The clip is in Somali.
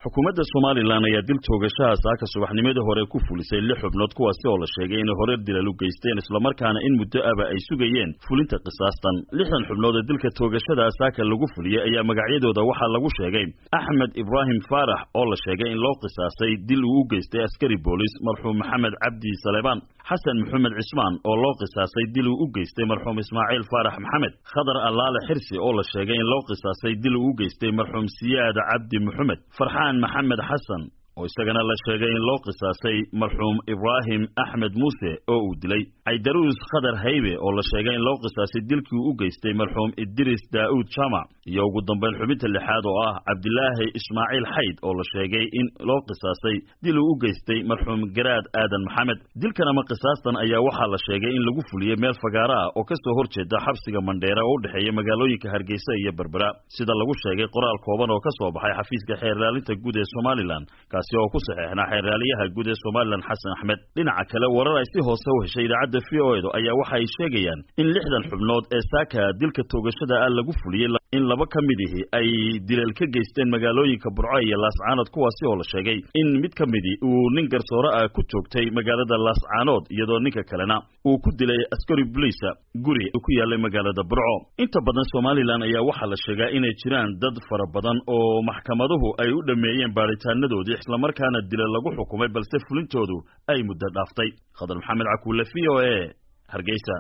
xukuumadda somalilan ayaa dil toogashaha saaka subaxnimadii hore ku fulisay lix xubnood kuwaasi oo la sheegay inay hore dilal u geysteen islamarkaana in muddo aba ay sugayeen fulinta qisaastan lixdan xubnood ee dilka toogashada saaka lagu fuliyey ayaa magacyadooda waxaa lagu sheegay axmed ibraahim faarax oo la sheegay in loo qisaasay dil uu u geystay askari boolis marxuum maxamed cabdi saleebaan xasan maxamed cismaan oo loo qisaasay dil uu u geystay marxuum ismaaciil faarax maxamed khadar allaale xirsi oo la sheegay in loo qisaasay dil uu u geystay marxuum siyaad cabdi maxamed farxaan maxamed xasan oo isagana la sheegay in loo qisaasay marxuum ibraahim axmed muuse oo uu dilay caydaruus khadar haybe oo la sheegay in loo qisaasay dilkii uu u geystay marxuum idris daa'uud jamac iyo ugu dambayn xubinta lixaad oo ah cabdilaahi ismaaciil xayd oo la sheegay in loo qisaasay dil uu u geystay marxuum garaad aadan maxamed dilkan ama qisaastan ayaa waxaa la sheegay in lagu fuliyey meel fagaaro ah oo kasoo horjeeda xabsiga mandheera oo u dhexeeya magaalooyinka hargeysa iyo berbera sida lagu sheegay qoraal kooban oo ka soo baxay xafiiska xeerlaalinta guud ee somalilan oo ku saxeexnaa xeerraaliyaha guud ee somalilan xasan axmed dhinaca kale warar ay si hoose u heshay idaacadda v o edu ayaa waxa ay sheegayaan in lixdan xubnood ee saaka dilka toogashada ah lagu fuliyey in laba ka mid ihi ay dilal ka geysteen magaalooyinka burco iyo laascaanood kuwaasi oo la sheegay in mid ka midi uu nin garsoore ah ku joogtay magaalada laascaanood iyadoo ninka kalena uu ku dilay askari boliisa guri ku yaalay magaalada burco inta badan somalilan ayaa waxaa la sheegaa inay jiraan dad fara badan oo maxkamaduhu ay u dhammeeyeen baadhitaanadoodii islamarkaana dila lagu xukumay balse fulintoodu ay muddo dhaaftay khadar maxamed cakuule v o e hargeysa